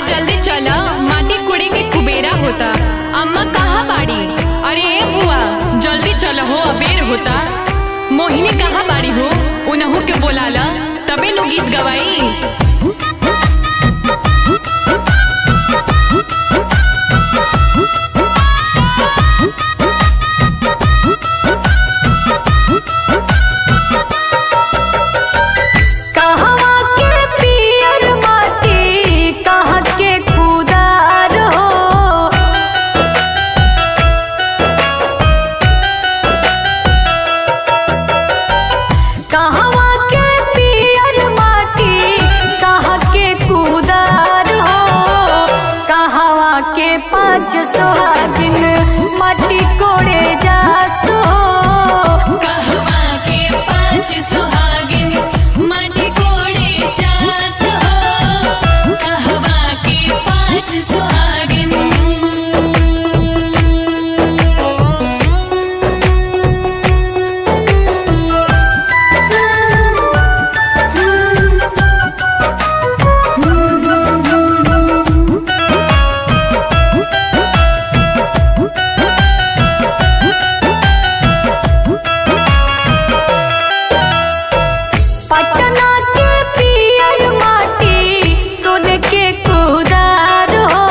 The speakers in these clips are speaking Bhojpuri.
जल्दी चला माटी कुड़े के कुबेरा होता अम्मा कहाँ बाड़ी अरे ए बुआ जल्दी चल हो अबेर होता मोहिनी कहाँ बाड़ी हो उनहू के बोलाला तबे नु गीत गवाई कहवा के पियर माटी कहाँ के खुदार हो कहवा के पियर माटी कहाँ के खुदार हो कहवा के पाँच सोहागिन माटी कोड़े जासो कहवा के पांच सुहागिन माटी कोड़े चास हो कहवा के पांच सुहागिन पटना के पियर माटी सोन के कुदार हो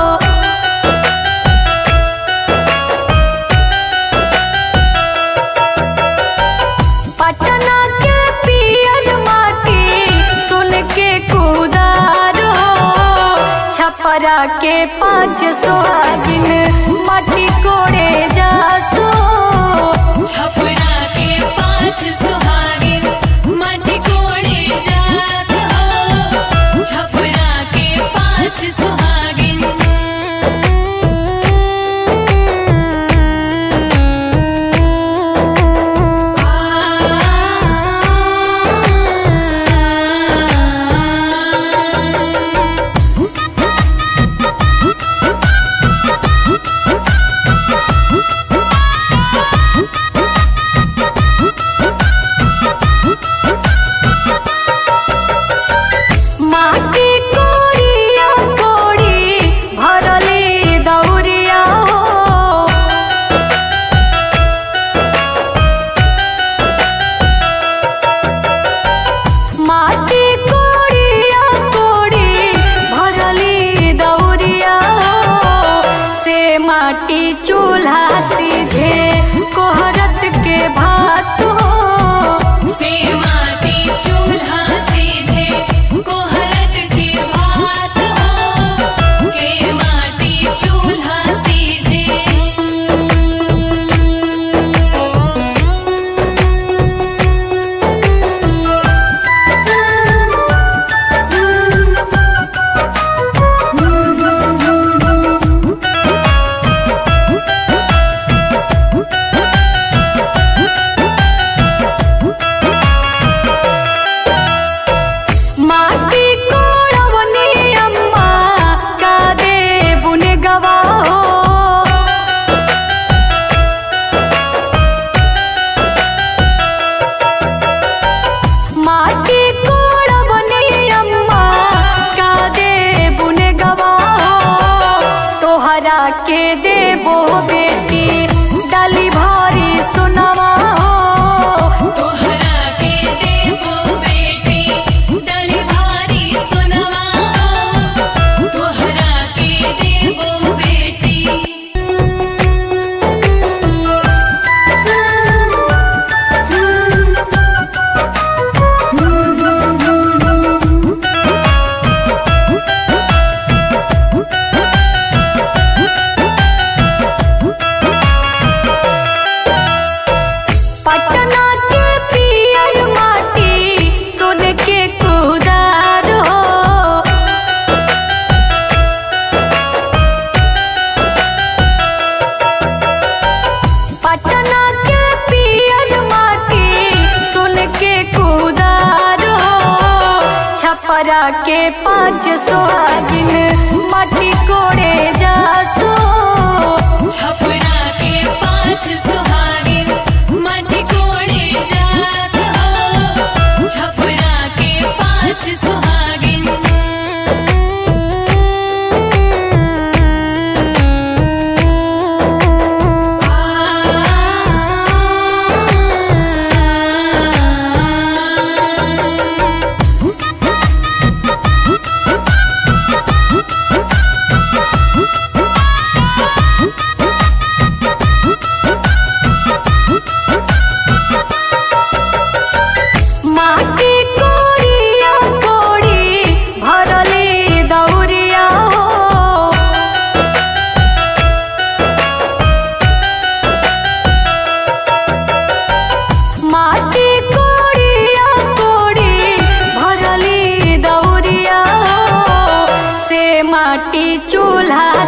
पटना के पियर माटी सोन के कुदार हो छपरा के पाँच सोहागिन माटी कोड़े जासो छपरा के पांच सुहागिन माटी कोड़े जास हो छपरा के पांच सुहागिन माटी कोड़िया कोड़ी भरले दौरिया हो माटी कोड़िया कोड़ी भरली दौरिया हो से माटी चूल्हा सीझे कोहरत के भात हो से माटी चूल्हा सीझे कोहरत के भात हो से माटी चूल्हा सीझे माटी कोड़वनी अम्मा का दे बुन गवा हो माटी कोड़वनी अम्मा का दे बुन गवा हो तोहरा के देबो बेटी डाली भारी सुनवा हो तोहरा के देबो बेटी डली भारी सुनवा हो तोहरा के देबो बेटी पटना के पियर माटी सोन के कुदार हो पटना के पियर माटी सोन के कुदार हो छपरा के पाँच सोहागिन माटी कोड़े जासो छपरा के पांच सुहागिन माटी कोड़े जास हो छपरा के पांच सुहागिन चूल्हा